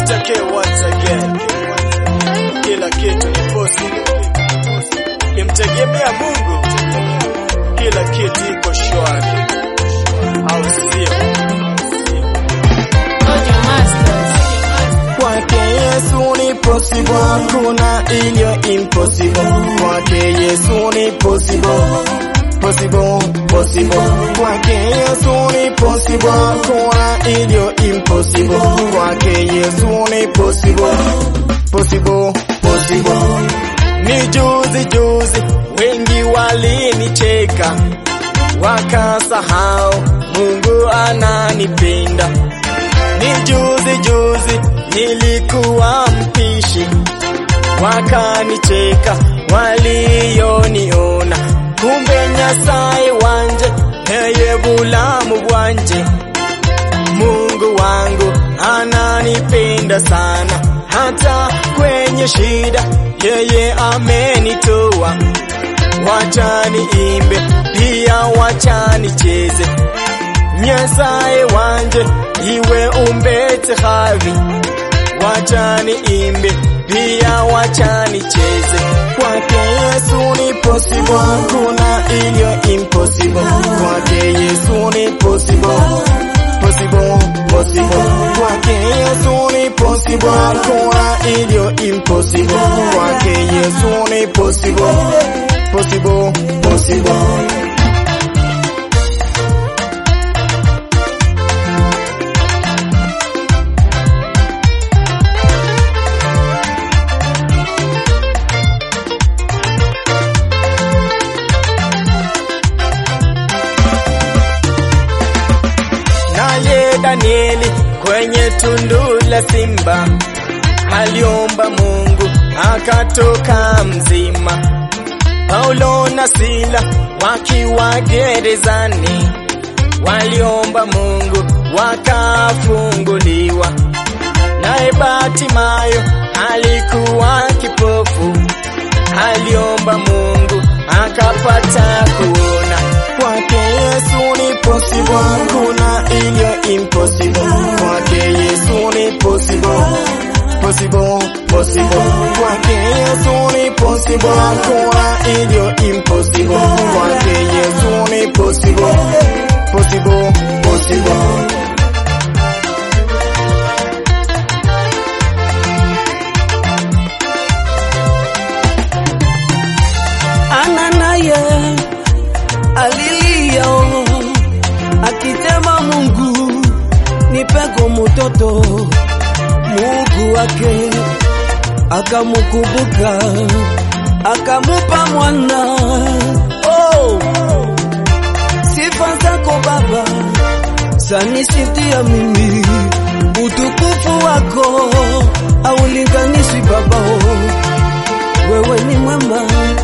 Kimtekee once again, kila kitu ni possible. Kimtegemea Mungu, kila kitu iko shwari, au sio? Audio Masters. Kwake Yesu ni possible, hakuna iliyo impossible. Kwake Yesu ni possible, possible, possible. Kwake Yesu ni possible, hakuna iliyo impossible. Kwake Yesu ni possible, possible, possible. Ni juzi juzi wengi walinicheka wakasahau Mungu ananipenda. Ni juzi juzi nilikuwa mpishi, wakanicheka walioniona, kumbe Nyasaye wanje yeye bulamu bwanje. Mungu wangu ananipenda sana, hata kwenye shida yeye amenitoa. Wacha niimbe pia wacha nicheze, Nyasaye wanje iwe umbete havi. Wacha niimbe pia wacha nicheze, kwake Yesu ni possible, hakuna iliyo impossible. Kwake Yesu ni possible, possible, possible. Kwake Yesu ni possible, hakuna iliyo impossible. Kwake Yesu ni possible, possible, possible. naye Danieli kwenye tundu la simba aliomba Mungu akatoka mzima. Paulo na Sila wakiwa gerezani waliomba Mungu wakafunguliwa. Naye Batimayo alikuwa kipofu, aliomba Mungu akapata kuona. Kwake Yesu ni possible, hakuna iliyo impossible. Kwake Yesu ni possible, possible, possible. Kwake Yesu ni possible, hakuna iliyo impossible. Kwake Yesu ni possible, possible, possible. Ana naye alilia akitema, Mungu nipeko mtoto. Mungu wake akamukumbuka akamupa mwana. Oh, sifa zako Baba sanisitia mimi, utukufu wako aulinganishwi Baba. Oh, wewe ni mwema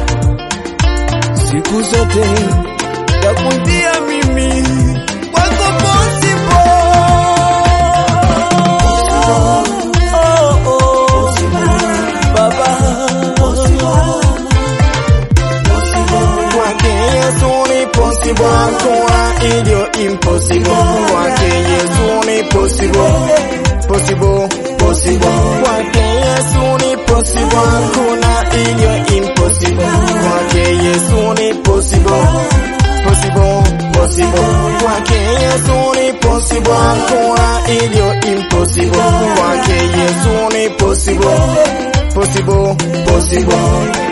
siku zote takumbia mimi kwako possible. Oh, oh, Baba Kwake Yesu ni possible, hakuna iliyo impossible. Kwake Yesu ni possible, possible, possible. Kwake Yesu ni possible, hakuna iliyo impossible. Kwake Yesu ni possible, possible, possible. Kwake Yesu ni possible, hakuna iliyo impossible. Kwake Yesu ni possible, possible, possible.